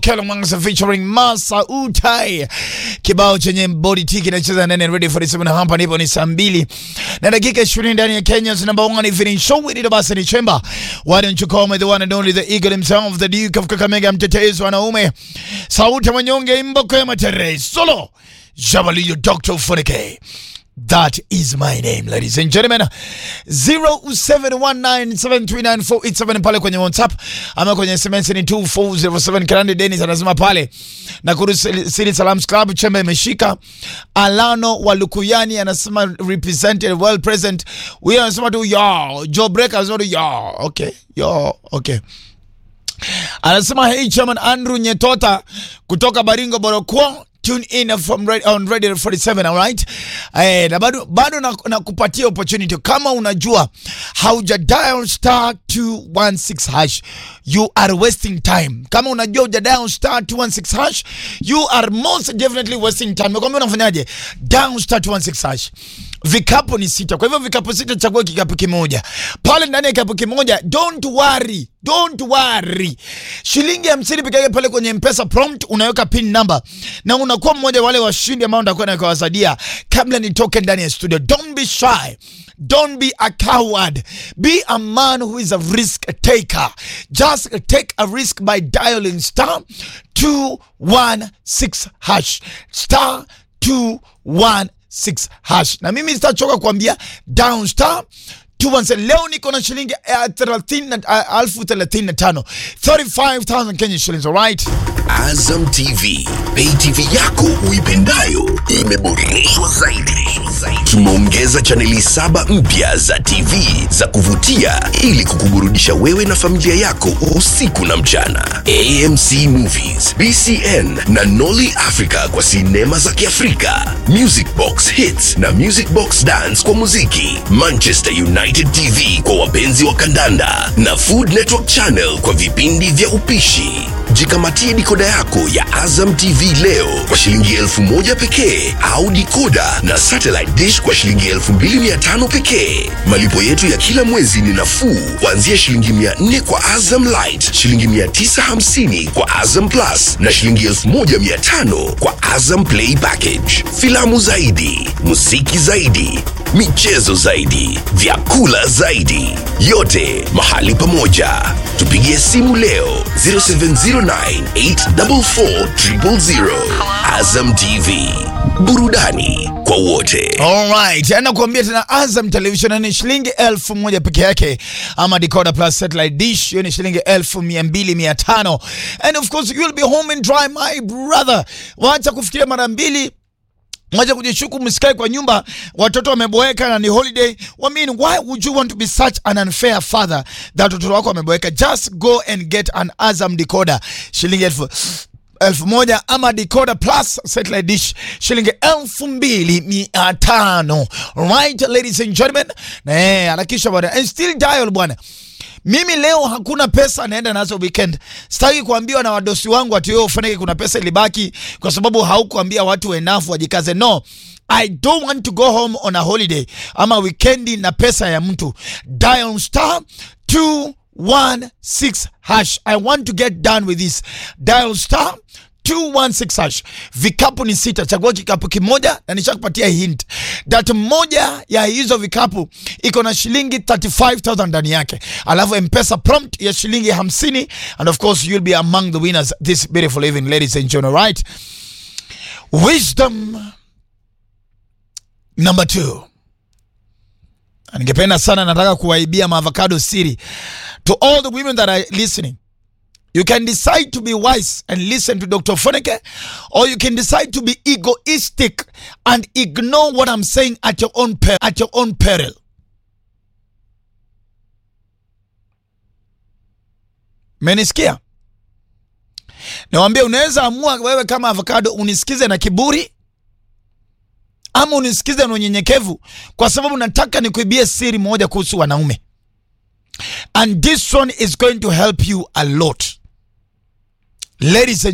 Kelo Mwanza featuring Masa Utai, kibao chenye body tiki kinacheza ndani ya Radio 47 hapa nipo ni saa mbili na dakika 20 ndani ya Kenya's number one evening show with basi ni Chemba. Why don't you call me the one and only the eagle himself the Duke of Kakamega, mtetezi wanaume, sauti ya manyonge, imboko ya matere, solo Jabali Dr. Funike. That is my name, ladies and gentlemen. 0719739487 pale kwenye WhatsApp ama kwenye SMS ni 2407. Kirandi Dennis anasema pale na kurusili Salams Club chembe imeshika. Alano wa Lukuyani anasema represented well present. Huyo anasema tu yo. Joe Break anasema tu yo. Okay. Yo. Okay. Anasema hey chairman Andrew Nyetota kutoka Baringo Borokwo tune in from red, on Radio 47 all right. Eh, na bado bado na, na kupatia opportunity kama unajua hauja dial star 216 hash you are wasting time. Kama unajua uja dial star 216 hash you are most definitely wasting time. Nakwambia unafanyaje? Dial star 216 hash. Vikapu ni sita, kwa hivyo vikapu sita, chagua kikapu kimoja. Pale ndani ya kikapu kimoja, don't worry, don't worry, shilingi hamsini peke yake pale kwenye Mpesa prompt unaweka pin number na unakuwa mmoja wale washindi ambao ndakuwa nakawasadia kabla nitoke ndani ya studio. Don't be shy. Don't be a coward. Be a man who is a risk taker. Just take a risk by dialing star 216 hash. Star 216 hash. Na mimi sitachoka kuambia down star tuanze leo, niko na shilingi elfu thelathini na tano 35,000 Kenya shillings, alright? Azam TV, pay TV yako uipendayo imeboreshwa zaidi. Tumeongeza chaneli saba mpya za TV za kuvutia ili kukuburudisha wewe na familia yako usiku na mchana. AMC Movies, BCN na Nolly Africa kwa sinema za Kiafrika, Music Box Hits na Music Box Dance kwa muziki, Manchester United TV kwa wapenzi wa kandanda na Food Network Channel kwa vipindi vya upishi. Jikamatie dikoda yako ya Azam TV leo kwa shilingi elfu moja pekee au dikoda na satellite dish kwa shilingi elfu mbili mia tano pekee. Malipo yetu ya kila mwezi ni nafuu kuanzia shilingi mia nne kwa Azam Light, shilingi mia tisa hamsini kwa Azam Plus na shilingi elfu moja mia tano kwa Azam Play Package. Filamu zaidi, muziki zaidi, michezo zaidi, vyakula zaidi, yote mahali pamoja. Tupigie simu leo 0709844000. Azam TV, burudani kwa wote. Alright, na kuambia tena Azam Television ni shilingi elfu moja peke yake, ama decoder plus satellite dish hiyo ni shilingi elfu mia mbili mia tano and of course you will be home and dry my brother. Wacha kufikiria mara mbili Mwacha kujishuku, msikae kwa nyumba, watoto wameboeka na ni holiday. I mean, why would you want to be such an unfair father that watoto wako wameboeka? Just go and get an Azam decoder shilingi elfu elfu moja ama decoder plus satellite dish shilingi elfu mbili mia tano. Right, ladies and gentlemen, na eh, harakisha bwana and still dial bwana. Mimi leo hakuna pesa naenda nazo weekend. Sitaki kuambiwa na wadosi wangu ati wewe ufanike kuna pesa ilibaki kwa sababu haukuambia watu enough wajikaze. No. I don't want to go home on a holiday ama weekendi na pesa ya mtu. Dial star 216 hash. I want to get done with this. Dial star 216 hash. Vikapu ni sita, chagua kikapu kimoja na nishakupatia hint that moja ya hizo vikapu iko na shilingi 35000 ndani yake, alafu mpesa prompt ya shilingi 50 and of course you'll be among the winners this beautiful evening ladies and gentlemen right wisdom number two ningependa sana nataka kuwaibia maavocado siri to all the women that are listening You can decide to be wise and listen to Dr. Foneke, or you can decide to be egoistic and ignore what I'm saying at your own per at your own peril. Menisikia? Nawambia unaweza amua wewe kama avocado unisikize na kiburi ama unisikize na unyenyekevu, kwa sababu nataka nikuibie siri moja kuhusu wanaume, and this one is going to help you a lot. Ladies and